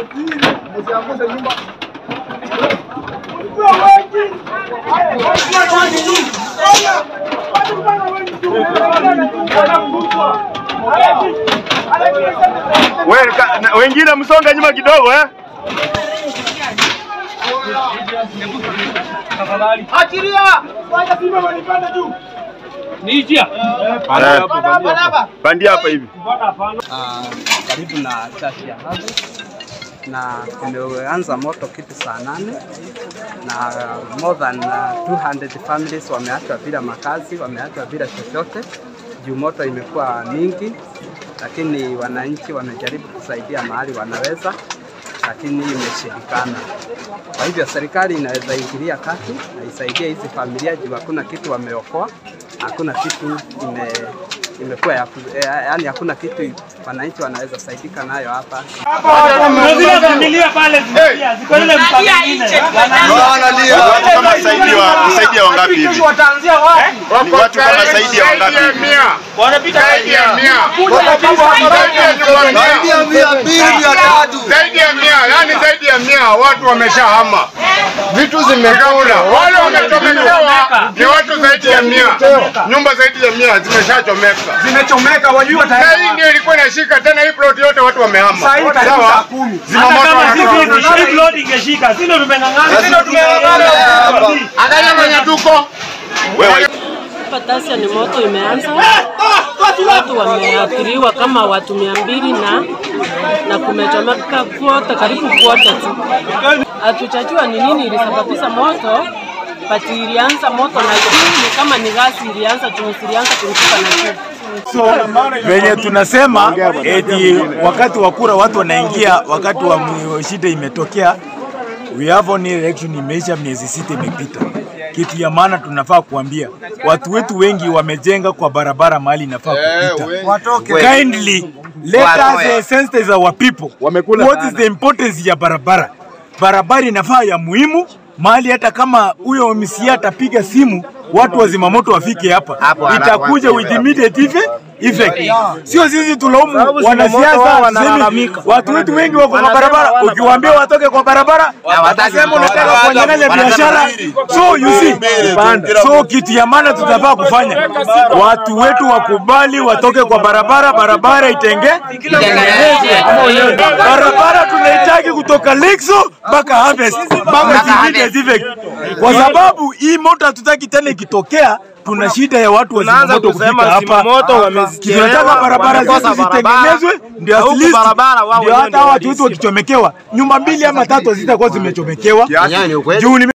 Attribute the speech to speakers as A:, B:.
A: We, ka- na- wengine msonga nyuma kidogo eh? Eh, Pandia hapa hivi.
B: Ah, karibu na chachi ya Hago na tumeanza moto kitu saa nane na more than uh, 200 families wameachwa bila makazi, wameachwa bila chochote juu moto imekuwa mingi, lakini wananchi wamejaribu kusaidia mahali wanaweza, lakini imeshindikana. Kwa hivyo serikali inaweza ingilia kati na isaidie hizi familia juu hakuna kitu wameokoa, hakuna kitu ime imekuwa ya, ku- eh, yaani hakuna kitu wananchi wanaweza saidika nayo hapa.
C: zile familia pale zinalia, ziko ile mtaa mwingine.
A: Watu kama zaidi wa zaidi ya wangapi hivi? Ni watu kama zaidi ya wangapi hivi?
C: Wanapita
D: zaidi ya mia zaidi ya mia yani zaidi ya mia watu wameshahama, vitu zimekaula, wale wamechomekewa ni watu zaidi ya mia, nyumba zaidi ya mia zimeshachomeka,
E: zimechomeka, wajua
D: na hii ndio ilikuwa inashika tena, hii plot yote watu wamehama.
E: Saa hii karibu saa
D: Sawa,
E: kumi.
D: zimamoto
C: kama
D: wanatoa.
C: sisi hii road ingeshika, sisi ndio tumeng'ang'ana, sisi ndio
D: Angalia mwenye tuko
A: Wewe
F: Patasia ni moto imeanza, watu wameathiriwa kama watu mia mbili na na kumechomeka kwote, karibu kwote tu. Hatujajua ni nini ilisababisha moto, but ilianza moto na juu, ni kama ni gasi ilianza juu, ilianza kuruka na juu.
G: venye tunasema eti wakati wa kura watu wanaingia, wakati wa mu- shida imetokea. We have only election imeisha, miezi sita imepita. Kitu ya maana tunafaa kuambia watu wetu wengi wamejenga kwa barabara mahali inafaa kupita. Kindly let us uh, sensitize our people. What is the importance ya barabara? Barabara inafaa ya muhimu mahali, hata kama huyo MCA atapiga simu watu wa zimamoto wafike hapa, itakuja with immediate effect effect. Sio sisi tulaumu wanasiasa, tuseme watu wetu wengi wako kwa barabara. Ukiwaambia watoke kwa barabara, watasema unataka kuwanyang'anya biashara. So you see, so kitu ya maana tutafaa kufanya, watu wetu wakubali watoke kwa barabara, barabara itenge barabara tunahitaji kutoka Lexo mpaka Harvest mpaka immediate effect, kwa sababu hii moto hatutaki tena ikitokea tuna shida ya watu wa zimamoto kufika hapa. Tunataka barabara zetu zitengenezwe, ndio at least ndio hata watu wetu wakichomekewa, nyumba mbili ama tatu hazitakuwa zimechomekewa juu nime-